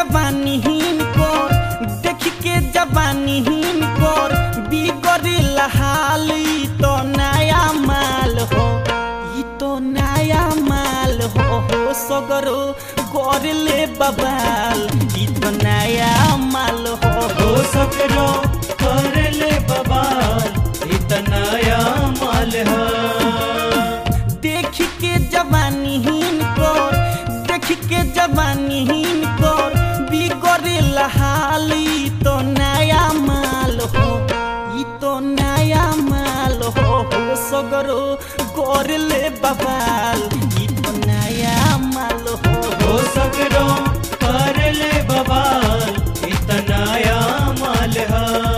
जवानी हिनकर देख के जवानी हिनकर बिगड़ेल हाल ई तो नया माल हो ई तो नया माल हो हो सगरो कर ले बबाल ई तो नया माल हो हो सकरो कर ले बबाल इतनाया माल है देख के जवानी हिनकर देख के जवानी हिनकर बिगड़ेल हाल ई तो नया माल हो ई तो नया माल हो हो सगरो कर ले बबाल ई तो नया माल हो हो सकरो कर ले बबाल इतनाया माल है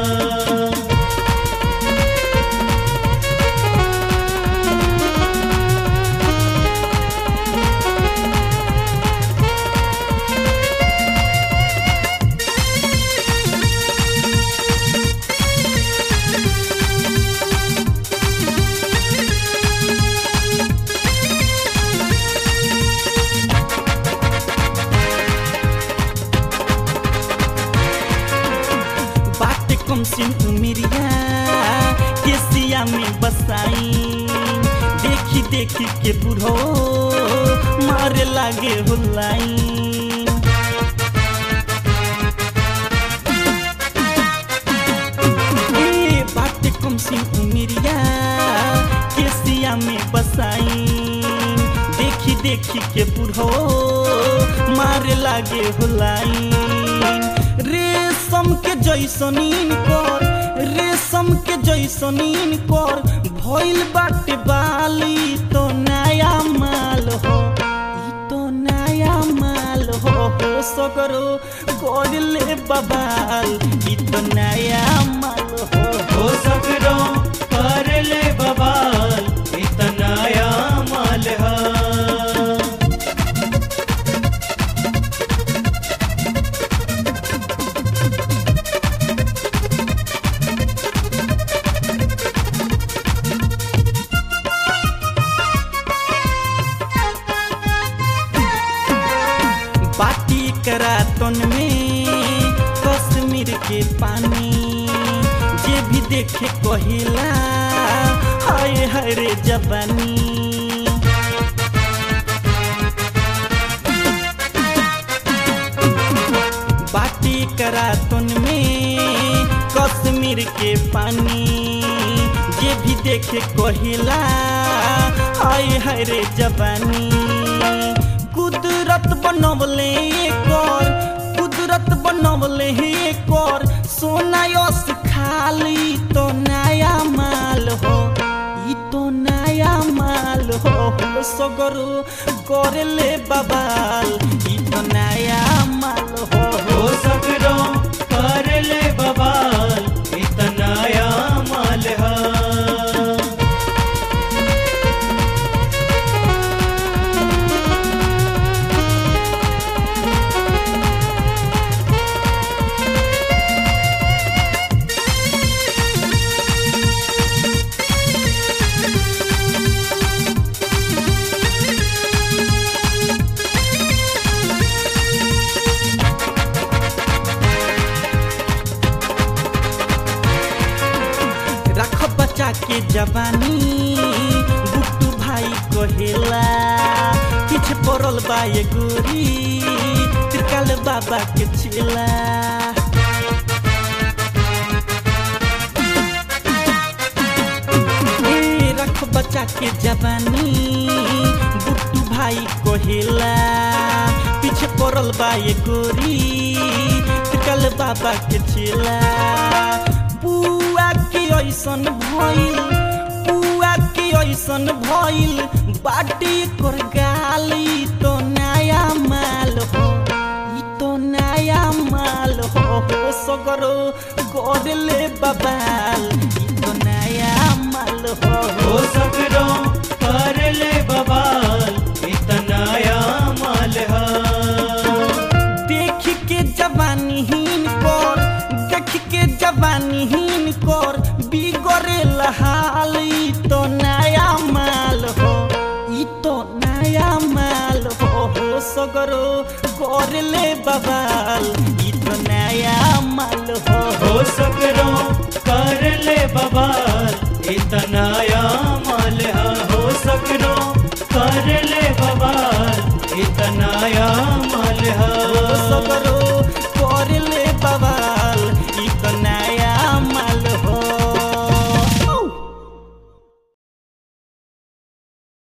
बात कम सिन उमिरिया केसिया में बसाई देखी देखी के बुढ़ो मारे लागे हुलाई ए बात कम सिन उमिरिया केसिया में बसाई देखी देखी के बुढ़ो मारे लागे हुलाई रेशम के जैसनीन कर रेशम के जैसनीन कर भइल बाटे बाली तो नया माल हो ई तो नया माल हो हो सगरो कर ले बबाल ई तो नया माल हो हो सकरो कर ले बबाल इतनाया माल है बाटी करातन में कश्मीर के पानी जे भी देखे कहिला हाय हाय रे जवानी बाटी करातन में कश्मीर के पानी जे भी देखे कहिला हाय हाय रे जवानी कुदरत बनवले कर कुदरत बनवले कर सोना यस खाली तो नया माल हो ई तो नया माल हो हो सगरो करे ले बबाल ई तो नया माल हो हो सकरो कर ले बबाल इतनाया माल है रख बचा के जवानी बुट्टू भाई कहेला पीछे पड़ल बा ये गोरी त्रिकाल बाबा के चेला ए, रख बचा के जवानी बुट्टू भाई कहेला पीछे पड़ल बा ये गोरी त्रिकाल बाबा के चेला पुआ के ऐसन भइल पुआ के ऐसन भइल बाटी कर गाली तो नया माल हो ई तो नया माल हो हो सगरो कर ले बबाल ई तो नया माल हो हो सकरो कर ले बबाल इतनाया माल है देख के जवानी हिन कर देख के जवानी हिन कर बिगड़े हाल ई तो नया माल हो ई तो नया माल हो हो सगरो कर ले बवाल ई तो नया माल हो हो सगरो कर ले बवाल इतनाया माल हा हो सगरो कर ले बवाल इतनाया माल हा सबर